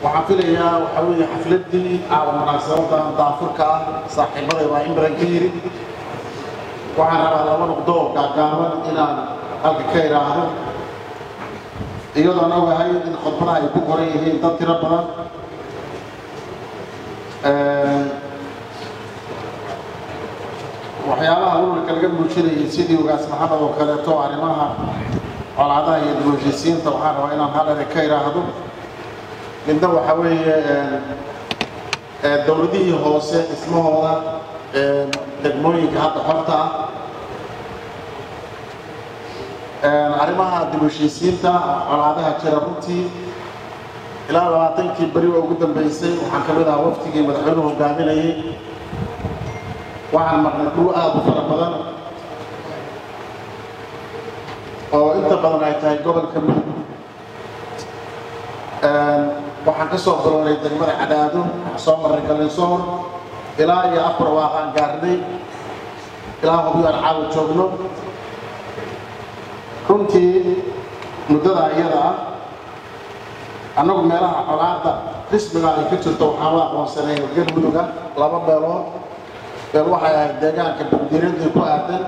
waxaan filayaa waxaa weeye xafladdii caawa munaasabadan daafurka ah saaxiibaday baa in badan ka yidhi waxaan rabaa laba noqdo oo gaagaaban inaan halka ka idhaahdo iyadoon ogahay in khudbadaha ay ku qoran yihiin dad tiro badan waxyaabaha ururka laga muujinayay sidii ugaas maxamed oo kaleeto arrimaha colaadaha iyo dib u heshiisiinta waxaan rabaa inaan hal eray ka idhaahdo midna waxaa weeye dowladihii hoose dhismahooda degmooyinka hadda xorta ah arrimaha dib u heshiisiinta colaadaha jira runtii ilaa labaatankii beri oo ugu dambeysay waxaan ka mid ahaa waftigii madaxweynuhu hogaaminayay waxaan marnay dhul aad u fara badan oo inta badan ay tahay gobolka mudug waxaan ka soo bilownay degmada cadaado waxaan soo marray galinsoor ilaa iyo afar waaqaan gaarnay ilaa hubiyo aan caawa joogno runtii muddada iyada ah annagu meelaha colaadda rismiga ay ka jirto waxaan la aqoonsanay galmuduga laba meelood meel waxay ahayd deegaanka bandiiradii ku aadan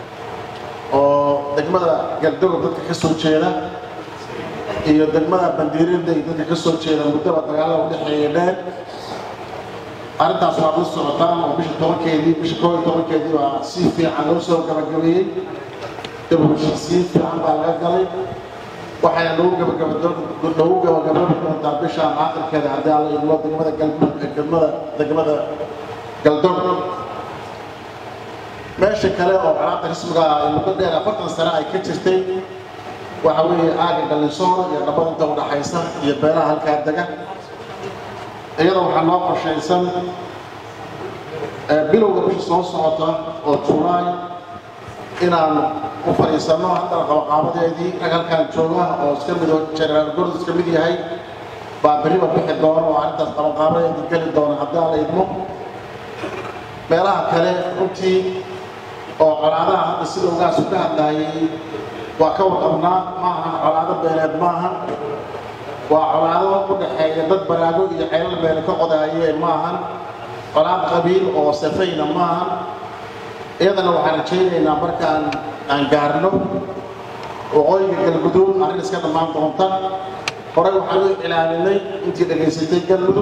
oo degmada galdogob dadka ka soo jeeda iyo degmada bandiirada iyo dadka ka soo jeeda muddaba dagaalada udhexeeya dheer arrintaas waa la socotaan oo bisha tobankeedii bisha koob iyo tobankeedii baa si fiican loo soo gabagabeeyey dib u heshiisiin fiican baa laga galay waxayna lagu gabagabalagu gabagababi doontaa bishaan aakhirkeeda haddii alla idmo degmada galmada degmada galdoog meesha kale oo colaadda rismiga ah ay muddo dheer afartan sane ay ka jirtay waxa weeye aaga galinsoor iyo dhabada inta udhaxaysa iyo beelaha halkaa dega iyada waxaa noo qorshaysan bilowga bisha soo socota oo julaay inaan u fadhiisanno haddana qabaqaabadeedii rag halkaan jooga oo iska mid jenaraal gord iska mid yahay baa beriba bixi doona oo arrintaas qabaqaabadeedii geli doona haddii aan la idmo meelaha kale runtii oo colaadaha hadda sida ugaasu ka hadlaayay waa ka warqabnaa ma ahan colaado beeleed ma ahan waa colaado u dhaxeeya dad baraago iyo ceelal beele ka qodaayeen ma ahan colaad qabiil oo safayna ma ahan iyadana waxaan rajaynaynaa markaan aan gaarno waqooyiga galguduud arrin iska dhammaan doonta horey waxaan u ilaalinay intii dhegaysatay galmudug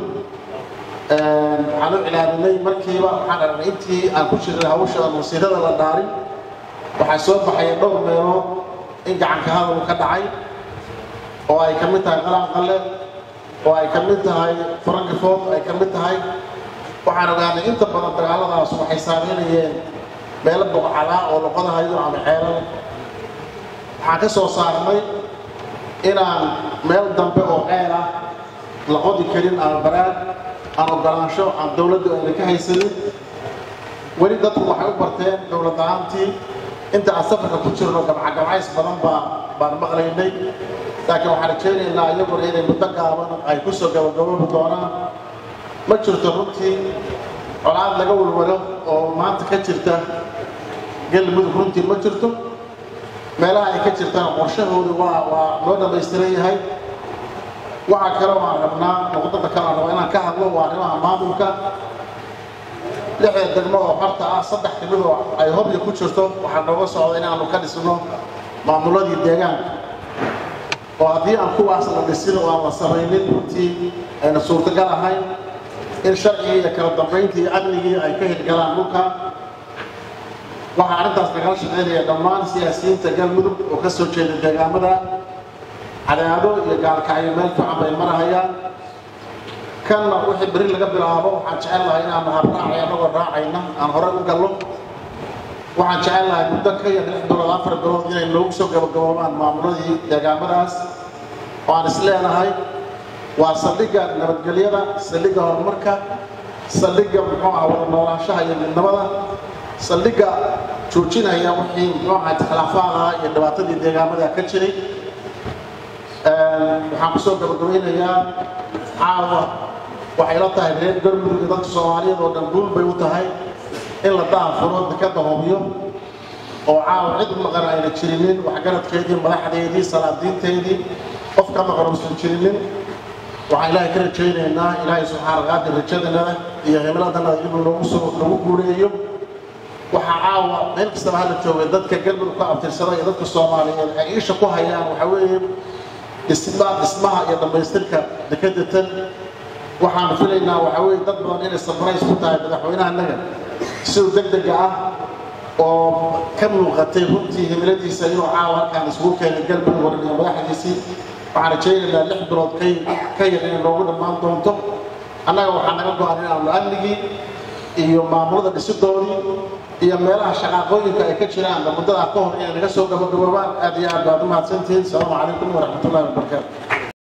waxaan u ilaalinay markiiba waxaan aragnay intii aan ku jirnay hawsha wasiirada la dhaarin waxaa soo baxaya dhowr meelood in gacanka hadal ka dhacay oo ay ka mid tahay qalanqalle oo ay ka mid tahay farankifood ay ka mid tahay waxaan ogaanay inta badan dagaaladaas waxay saameynayeen meelo buqcalaa oo loqodahayo ama ceelal waxaan ka soo saarnay inaan meel dambe oo ceel ah la qodi karin ama baraad aan ogolaansho aan dowladdu ayna ka haysanin weli dadku waxay u barteen dowlad la-aantii inta aan safarka ku jirno gabcagabcays badan baa baan maqlaynay laakiin waxaan rajaynaynaa iyaguna inay muddo gaaban ay ku soo gabagaboobi doonaan ma jirto runtii colaad laga walwalo oo maanta ka jirta galmudug runtii ma jirto meelaha ay ka jirtaan qorshahoodu waa waa loo dhammaystiran yahay waxaa kale oo aan rabnaa noqdada kale aan rabaa inaan ka hadlo waa arrimaha maamulka lixda degmo oo xorta ah saddex timid oo ay hobya ku jirto waxaa nooga socda inaanu ka dhisno maamuladii deegaanka oo haddii aan kuwaas la dhisin oo aan la samaynin runtii ayna suurtagal ahayn in sharcigii iyo kala dambayntii iyo amnigii ay ka hirgalaan dhulka waxaa arrintaas nagala shaqaynaya dhammaan siyaasiyiinta galmudug oo ka soo jeeda deegaamada cadaado iyo gaalkacyo meel fiican bay marahayaan kanna wixii beri laga bilaabo waxaan jecel lahay inaanu habraacay annagoo raacayna aan horey u gallo waxaan jecel lahay muddo ka yar lix bilood afar bilood inay noogu soo gabagaboobaan maamuladii deegaamadaas oo aan is leenahay waa saldhigga nabadgelyada saldhigga horumarka saldhigga muxuu aha wada noolaanshaha iyo midnimada saldhigga joojinaya wixii muxuu ahaa khilaafaadaha iyo dhibaatadii deegaamada ka jiray waxaan kusoo gabagabaynayaa caawa waxay la tahay reer galmudug iyo dadka soomaaliyeed oo dhan guul bay u tahay in la daafuro dekadda hobyo oo caawa cid maqan ayna jirinin waxgaradkeedii madaxdeedii salaadiinteedii qof ka maqan uusan jirinin waxaan ilaahay ka rajaynaynaa ilaahay subxaana qaadir rajadanada iyo himiladana inuu noogu soo nagu guuleeyo waxaa caawa meel kastaba hala joogay dadka galmudug ka abtirsada iyo dadka soomaaliyeed ay isha ku hayaan waxaa weeye dhisma dhismaha iyo dhammaystirka dekeda tan waxaan filaynaa waxaa weeye dad badan inay sabarays ku tahay madaxweynahanaga siduu deg dega ah oo ka muuqatay runtii himiladiisa inuu caawa halkaan isugu keenay galmudug waran iyo madaxdiisii waxaan rajaynaynaa lix bilood kay ka yar inay noogu dhammaan doonto annaga waxaa naga go-an inaanu amnigii iyo maamulada dhisidoodii iyo meelaha shaqaaqooyinka ay ka jiraan muddadaa ka hor inay naga soo gabagaboobaan aad iyo aad baad u mahadsantihiin asalaamu calaykum waraxmatullahi wabarakaatu